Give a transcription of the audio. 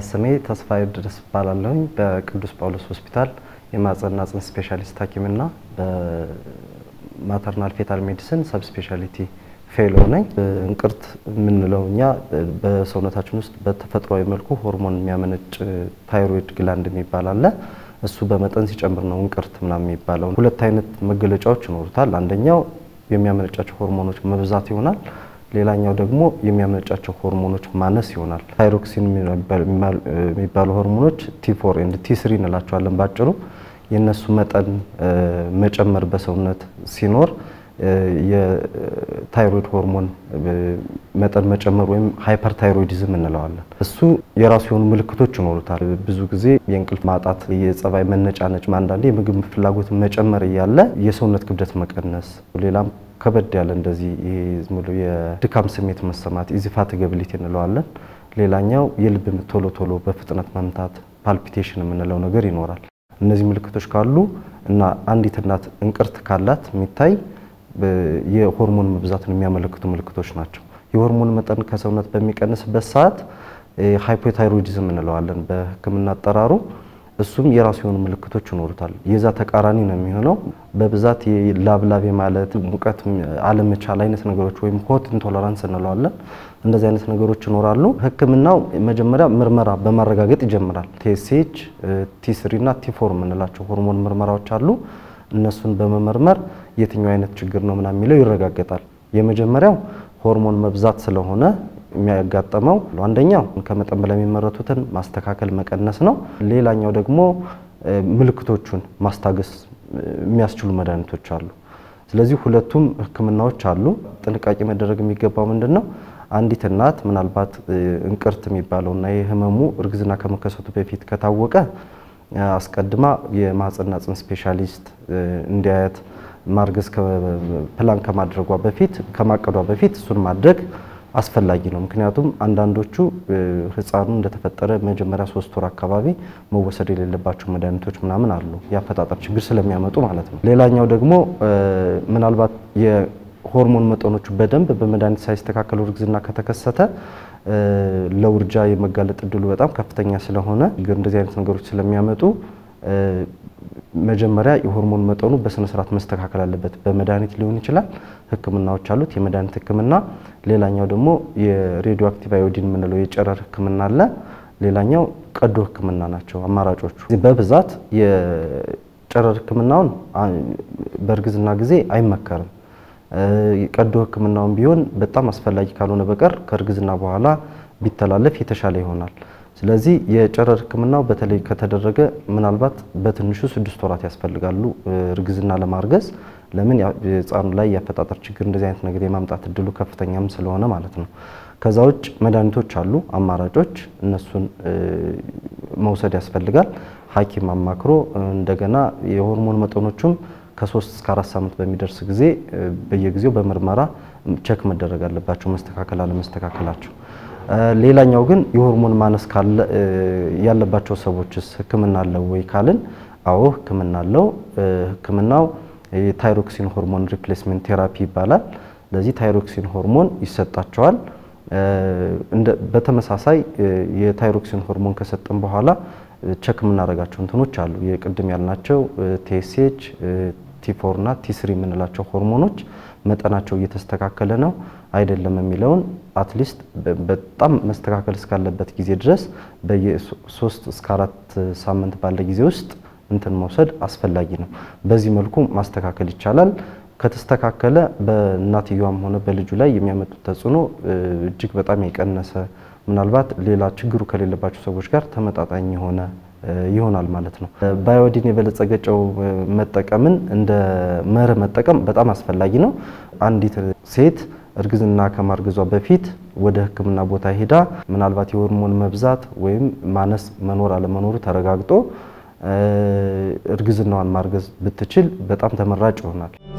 ስሜ ተስፋዬ ድረስ እባላለሁኝ በቅዱስ ጳውሎስ ሆስፒታል የማህጸንና ጽንስ ስፔሻሊስት ሐኪምና በማተርናል ፌታል ሜዲሲን ሰብ ስፔሻሊቲ ፌሎ ነኝ። እንቅርት የምንለው እኛ በሰውነታችን ውስጥ በተፈጥሯዊ መልኩ ሆርሞን የሚያመነጭ ታይሮይድ ግላንድ የሚባል አለ። እሱ በመጠን ሲጨምር ነው እንቅርት ምናምን የሚባለው። ሁለት አይነት መገለጫዎች ይኖሩታል። አንደኛው የሚያመነጫቸው ሆርሞኖች መብዛት ይሆናል። ሌላኛው ደግሞ የሚያመነጫቸው ሆርሞኖች ማነስ ይሆናል። ታይሮክሲን የሚባሉ ሆርሞኖች ቲ4 ኤንድ ቲ3 እንላቸዋለን ባጭሩ። የእነሱ መጠን መጨመር በሰውነት ሲኖር የታይሮይድ ሆርሞን መጠን መጨመር ወይም ሃይፐርታይሮይዲዝም እንለዋለን። እሱ የራሱ የሆኑ ምልክቶች ይኖሩታል። ብዙ ጊዜ የእንቅልፍ ማጣት፣ የጸባይ መነጫነጭ፣ አንዳንዴ የምግብ ፍላጎት መጨመር እያለ የሰውነት ክብደት መቀነስ፣ ሌላም ከበድ ያለ እንደዚህ ይሄ ዝም ብሎ የድካም ስሜት መሰማት ኢዚፋቲጋቢሊቲ እንለዋለን። ሌላኛው የልብ ምት ቶሎ ቶሎ በፍጥነት መምታት ፓልፒቴሽን የምንለው ነገር ይኖራል። እነዚህ ምልክቶች ካሉ እና አንዲት እናት እንቅርት ካላት የሚታይ የሆርሞን መብዛትን የሚያመለክቱ ምልክቶች ናቸው። የሆርሞን መጠን ከሰውነት በሚቀንስበት ሰዓት ሃይፖታይሮይዲዝም እንለዋለን በሕክምና አጠራሩ። እሱም የራሱ የሆኑ ምልክቶች ይኖሩታል። የዛ ተቃራኒ ነው የሚሆነው። በብዛት ላብላብ ማለት ሙቀት አለመቻል አይነት ነገሮች ወይም ሆት ኢንቶለራንስ እንለዋለን። እንደዚህ አይነት ነገሮች ይኖራሉ። ህክምናው መጀመሪያ ምርመራ በማረጋገጥ ይጀምራል። ቲኤስኤች፣ ቲ3 እና ቲ4 የምንላቸው ሆርሞን ምርመራዎች አሉ። እነሱን በመመርመር የትኛው አይነት ችግር ነው ምናምን የሚለው ይረጋገጣል። የመጀመሪያው ሆርሞን መብዛት ስለሆነ የሚያጋጠመው አንደኛው ከመጠን በላይ የሚመረቱትን ማስተካከል መቀነስ ነው። ሌላኛው ደግሞ ምልክቶቹን ማስታገስ የሚያስችሉ መድኃኒቶች አሉ። ስለዚህ ሁለቱም ህክምናዎች አሉ። ጥንቃቄ መደረግ የሚገባው ምንድን ነው? አንዲት እናት ምናልባት እንቅርት የሚባለውና የህመሙ እርግዝና ከመከሰቱ በፊት ከታወቀ አስቀድማ የማህጸንና ጽንስ ስፔሻሊስት እንዲያያት ማርገዝ ፕላን ከማድረጓ በፊት ከማቀዷ በፊት እሱን ማድረግ አስፈላጊ ነው። ምክንያቱም አንዳንዶቹ ህፃኑ እንደተፈጠረ መጀመሪያ ሶስት ወር አካባቢ መወሰድ የሌለባቸው መድኃኒቶች ምናምን አሉ የአፈጣጠር ችግር ስለሚያመጡ ማለት ነው። ሌላኛው ደግሞ ምናልባት የሆርሞን መጠኖቹ በደንብ በመድኃኒት ሳይስተካከሉ እርግዝና ከተከሰተ ለውርጃ የመጋለጥ እድሉ በጣም ከፍተኛ ስለሆነ እንደዚህ አይነት ነገሮች ስለሚያመጡ መጀመሪያ የሆርሞን መጠኑ በስነ ስርዓት መስተካከል አለበት። በመድኃኒት ሊሆን ይችላል፣ ህክምናዎች አሉት፣ የመድኃኒት ህክምና። ሌላኛው ደግሞ የሬዲዮ አክቲቭ አዮዲን የምንለው የጨረር ህክምና አለ። ሌላኛው ቀዶ ህክምና ናቸው አማራጮቹ። በብዛት የጨረር ህክምናውን በእርግዝና ጊዜ አይመከርም። ቀዶ ህክምናውን ቢሆን በጣም አስፈላጊ ካልሆነ በቀር ከእርግዝና በኋላ ቢተላለፍ የተሻለ ይሆናል። ስለዚህ የጨረር ህክምናው በተለይ ከተደረገ ምናልባት በትንሹ ስድስት ወራት ያስፈልጋሉ እርግዝና ለማርገዝ። ለምን ህፃኑ ላይ የአፈጣጠር ችግር እንደዚህ አይነት ነገር የማምጣት እድሉ ከፍተኛም ስለሆነ ማለት ነው። ከዛ ውጭ መድኃኒቶች አሉ አማራጮች፣ እነሱን መውሰድ ያስፈልጋል። ሐኪም አማክሮ እንደገና የሆርሞን መጠኖቹም ከሶስት እስከ አራት ሳምንት በሚደርስ ጊዜ በየጊዜው በምርመራ ቸክ መደረግ አለባቸው መስተካከል አለመስተካከላቸው። ሌላኛው ግን የሆርሞን ማነስ ካለ ያለባቸው ሰዎችስ ህክምና አለው ወይ ካልን፣ አዎ ህክምና አለው። ህክምናው የታይሮክሲን ሆርሞን ሪፕሌስሜንት ቴራፒ ይባላል። ለዚህ ታይሮክሲን ሆርሞን ይሰጣቸዋል። በተመሳሳይ የታይሮክሲን ሆርሞን ከሰጠን በኋላ ቸክ የምናደርጋቸው እንትኖች አሉ። የቅድም ያልናቸው ቲኤስኤች፣ ቲ4 እና ቲ3 የምንላቸው ሆርሞኖች መጠናቸው እየተስተካከለ ነው አይደለም የሚለውን አትሊስት በጣም መስተካከል እስካለበት ጊዜ ድረስ በየሶስት እስከ አራት ሳምንት ባለ ጊዜ ውስጥ እንትን መውሰድ አስፈላጊ ነው። በዚህ መልኩ ማስተካከል ይቻላል። ከተስተካከለ በእናትየዋም ሆነ በልጁ ላይ የሚያመጡት ተጽዕኖ እጅግ በጣም የቀነሰ ምናልባት ሌላ ችግሩ ከሌለባቸው ሰዎች ጋር ተመጣጣኝ የሆነ ይሆናል ማለት ነው። በአዮዲን የበለጸገ ጨው መጠቀምን እንደ መርህ መጠቀም በጣም አስፈላጊ ነው። አንዲት ሴት እርግዝና ከማርገዟ በፊት ወደ ሕክምና ቦታ ሄዳ ምናልባት የሆርሞን መብዛት ወይም ማነስ መኖር አለመኖሩ ተረጋግጦ እርግዝናዋን ማርገዝ ብትችል በጣም ተመራጭ ይሆናል።